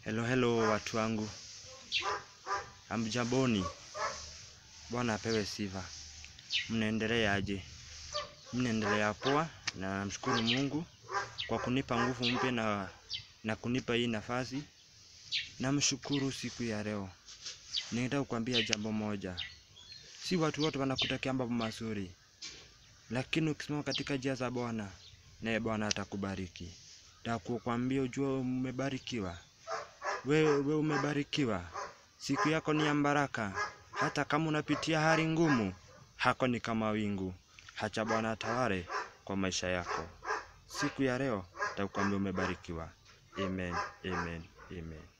Hello hello watu wangu, amjamboni. Bwana apewe sifa. Mnaendelea aje? Mnaendelea poa, na namshukuru Mungu kwa kunipa nguvu mpya na, na kunipa hii nafasi. Namshukuru siku ya leo. Ningetaka kukwambia jambo moja, si watu wote wanakutakia mambo mazuri, lakini ukisimama katika njia za Bwana naye Bwana atakubariki. Takukwambia ujue umebarikiwa wewe we umebarikiwa. Siku yako ni ya baraka, hata kama unapitia hali ngumu, hako ni kama wingu. Hacha Bwana atawale kwa maisha yako. Siku ya leo takukwambia umebarikiwa. Amen, amen, amen.